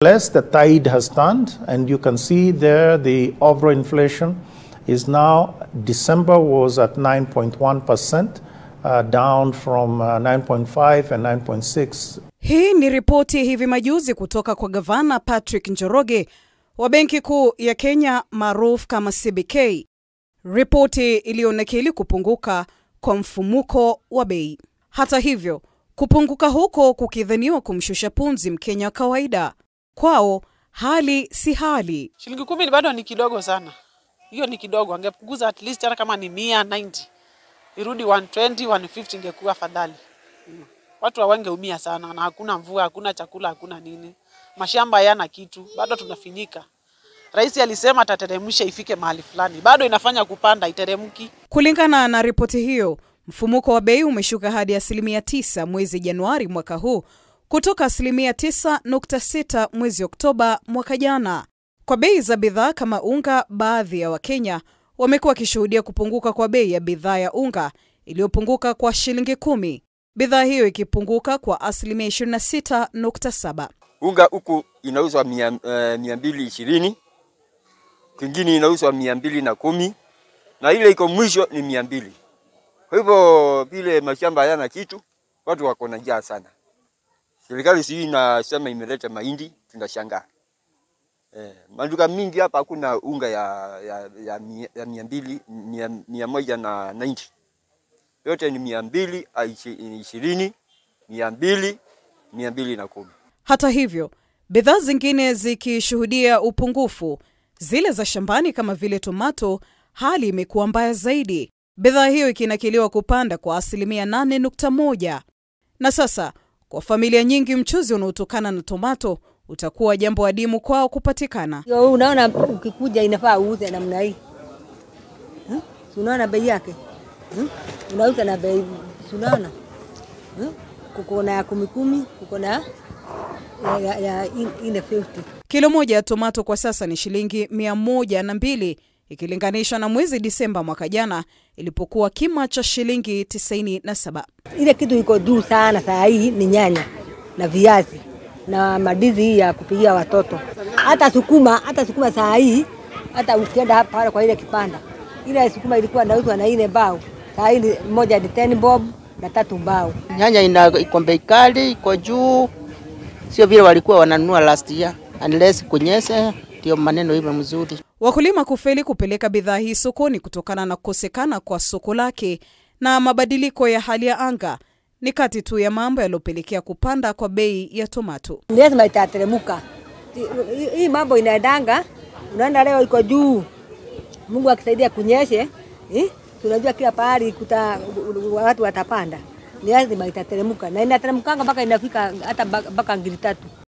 Less the tide has turned, and you can see there the overall inflation is now, December was at 9.1%, uh, down from uh, 9.5 and 9.6 Hii ni ripoti hivi majuzi kutoka kwa gavana Patrick Njoroge wa Benki Kuu ya Kenya maarufu kama CBK, ripoti iliyonakili kupunguka kwa mfumuko wa bei. Hata hivyo, kupunguka huko kukidhaniwa kumshusha punzi Mkenya wa kawaida, kwao hali si hali. Shilingi kumi ni bado ni kidogo sana, hiyo ni kidogo. Angepunguza at least hata kama ni mia 90 irudi 120 150, ingekuwa afadhali. Mm. Watu hawangeumia sana, na hakuna mvua, hakuna chakula, hakuna nini, mashamba hayana kitu, bado tunafinyika. Rais alisema atateremsha ifike mahali fulani, bado inafanya kupanda, iteremki. Kulingana na ripoti hiyo, mfumuko wa bei umeshuka hadi asilimia 9 mwezi Januari mwaka huu kutoka asilimia 9.6 mwezi Oktoba mwaka jana. Kwa bei za bidhaa kama unga, baadhi ya Wakenya wamekuwa wakishuhudia kupunguka kwa bei ya bidhaa ya unga iliyopunguka kwa shilingi kumi, bidhaa hiyo ikipunguka kwa asilimia 26.7. Unga huku inauzwa mia, uh, mia mbili ishirini kwingine inauzwa mia mbili na kumi na ile iko mwisho ni mia mbili. Kwa hivyo vile mashamba hayana kitu, watu wako na njaa sana. Serikali sijui inasema imeleta mahindi, tunashangaa. Eh, maduka mingi hapa hakuna unga ya, ya, ya, mia, ya mia mbili mia, mia moja na 90 yote ni mia mbili ishirini mia mbili mia mbili na kumi. Hata hivyo, bidhaa zingine zikishuhudia upungufu, zile za shambani kama vile tomato, hali imekuwa mbaya zaidi, bidhaa hiyo ikinakiliwa kupanda kwa asilimia 8.1. Na sasa kwa familia nyingi, mchuzi unaotokana na tomato utakuwa jambo adimu kwao kupatikana. Yo, unaona ukikuja inafaa uuze namna hii hmm? Si Unaona bei yake hmm? Unauza na bei, si unaona hmm? Kuko na ya kumi kumi, kuko na ya, ya, ya in- ine 50 Kilo moja ya tomato kwa sasa ni shilingi mia moja na mbili ikilinganishwa na mwezi Disemba mwaka jana ilipokuwa kima cha shilingi 97. ile kitu iko juu sana saa hii ni nyanya na viazi na madizi hii ya kupigia watoto, hata sukuma, hata sukuma saa hii, hata ukienda hapa pale kwa ile kipanda, ile sukuma ilikuwa inauzwa na ile mbao, saa hii ni- moja ni 10 bob na tatu mbao. Nyanya ina iko bei kali, iko juu, sio vile walikuwa wananunua last year, unless kunyeshe, ndio maneno iwe mzuri. Wakulima kufeli kupeleka bidhaa hii sokoni kutokana na kukosekana kwa soko lake na mabadiliko ya hali ya anga ni kati tu ya mambo yaliyopelekea kupanda kwa bei ya tomato. lazima itateremuka. Hii- hii- Hii mambo inaendanga, unaona leo iko juu, Mungu akisaidia kunyeshe, eh, tunajua kila pahali kuta watu watapanda, ni lazima itateremuka na inateremkanga mpaka inafika hata mpaka ngiri tatu.